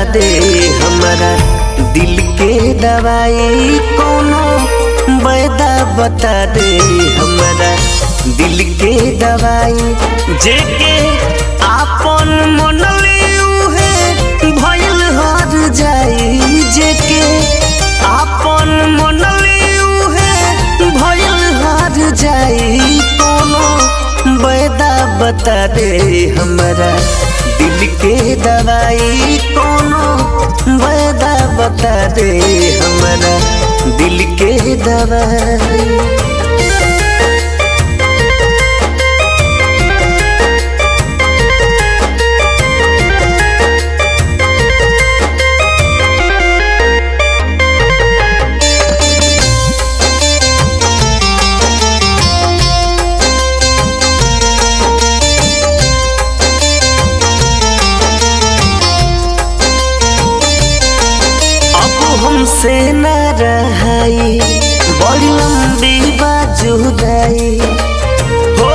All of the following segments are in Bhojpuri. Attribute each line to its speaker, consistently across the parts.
Speaker 1: दे हमारा दिल के दवाई कोनो बैदा बता दे हमारा दिल के दवाई जेके आपन मनले उहे भइल हर जाई जेके आपन मनले उहे भइल हर जाई कोनो बैदा बता दे हमारा दिल के दवाई कोनो बैदा बता दे हमारा दिल के दवाई अब हमसे न रहाई बड़ी लंबी बाजुदाई हो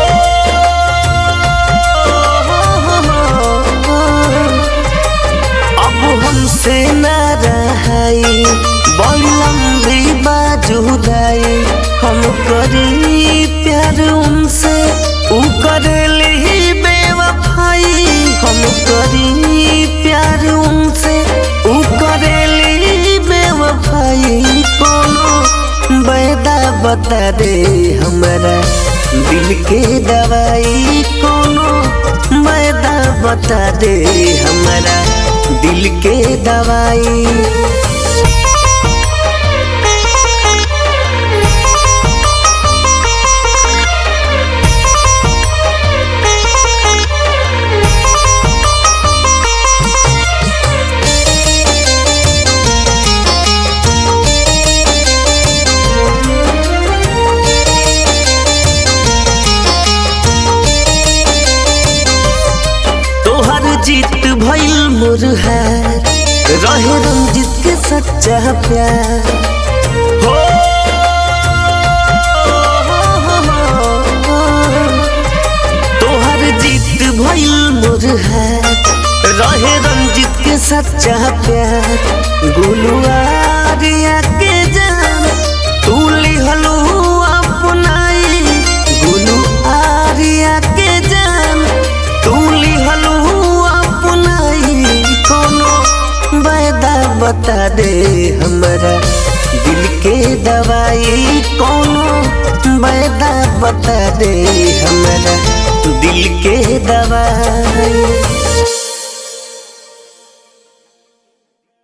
Speaker 1: अब हमसे न रहाई बड़ी लंबी बाजुदाई हम करी प्यार उनसे ऊ करेली बेवफाई हम करी प्यार उनसे ऊ करेली बेवफाई कोनो बैदा बता दे हमारा दिल के दवाई कोनो बैदा बता दे हमारा दिल के दवाई तोहर जीत भइल मोर हार रहे रंजित के सच्चा प्यार हो तोहर जीत भइल मोर हार रहे रंजित के सच्चा प्यार गुलुआरिया के जान तू लिहलू अपनाई गुलू आरिया के जान तू लिहलू अपनाई कोनो बैदा बता दे हमारा दिल के दवाई कोनो बैदा बता दे हमारा दिल के दवाई